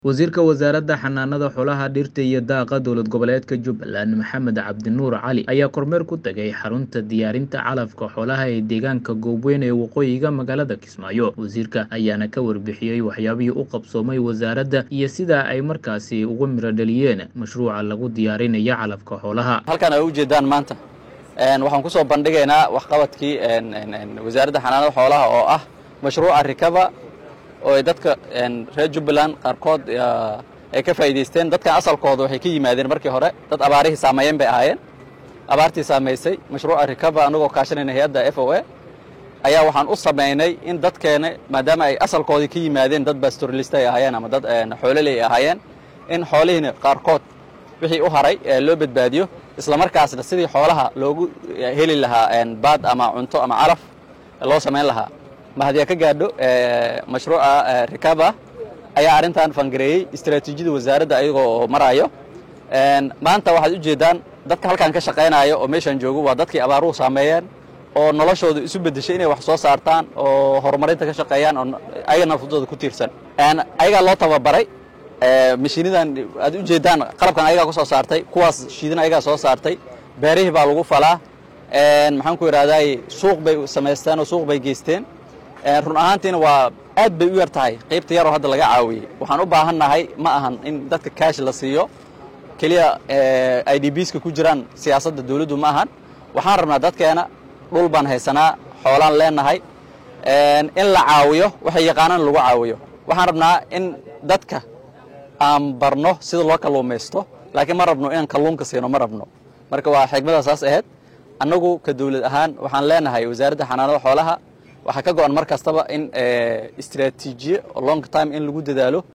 Wasiirka Wasaaradda Xanaanada Xoolaha, Dhirta iyo Daaqa Dowlad Goboleedka Jubbaland Maxamed Cabdinuur Cali ayaa kormeer ku tagay xarunta diyaarinta calafka xoolaha ee deegaanka Goobweyn ee waqooyiga magaalada Kismaayo. Wasiirka ayaana ka warbixiyey waxyaabihii u qabsoomay wasaaradda iyo sida ay markaasi uga miro dhaliyeen mashruuca lagu diyaarinayo calafka xoolaha. halkan ay u jeedaan maanta een, waxaan kusoo bandhigaynaa waxqabadkii een, een, een, wasaaradda xanaanada xoolaha oo ah mashruuca rikaba oo ay dadka een, reer jubbaland qaarkood yaa, ay ka faa'iidaysteen dadkan asalkooda waxay ka yimaadeen markii hore dad abaarihii saameeyeen bay ahaayeen abaartii saamaysay mashruuca rikaba anagoo kaashanayna hay-adda f o a ayaa waxaan u samaynay in dadkeena maadaama ay asalkoodii ka yimaadeen dad pastoralist ay ahaayeen ama dad een, xoololey ay ahaayeen in xoolihiina qaarkood wixii u haray ee loo badbaadiyo isla markaasna sidii xoolaha loogu heli lahaa een, baad ama cunto ama calaf loo samayn lahaa mahadiya ka gaadho ee, mashruuca ee, rikaba ayaa arrintan fangareeyey istaraatiijiyada wasaaradda ayagoo oo marayo Een, maanta waxaad u jeedaan dadka halkan ka shaqaynayo oo meeshan joogo waa dadkii abaaruhu saameeyeen oo noloshooda isu beddeshay inay wax soo saartaan oo horumarinta ka shaqeeyaan oo ayaga naftooda ku tiirsan Een, ayagaa loo tababaray ee, mashiinadan aad u jeedaan qalabkan ayagaa ku soo saartay kuwaas shiidan ayagaa soo saartay beerihii baa lagu falaa Een, maxaan ku idhahday suuq bay samaysteen oo suuq bay geysteen Een, run ahaantiina waa aad bay u yar tahay qaybta yaroo hadda laga caawiyey waxaan u baahannahay ma ahan in dadka kaash la siiyo keliya i d bska ku jiraan siyaasadda dawladdu ma ahan waxaan rabnaa dadkeena dhul baan haysanaa xoolaan leenahay Een, in la caawiyo waxay yaqaanaan lagu caawiyo waxaan rabnaa in dadka aan barno sida loo kalluumaysto laakiin ma rabno inaan kalluunka siino ma rabno marka waa xigmada saas ahayd annagu ka dawlad ahaan waxaan leenahay wasaaradda xanaanada xoolaha waxaa ka go-an mar kastaba in istiraatiijiye long time in lagu dadaalo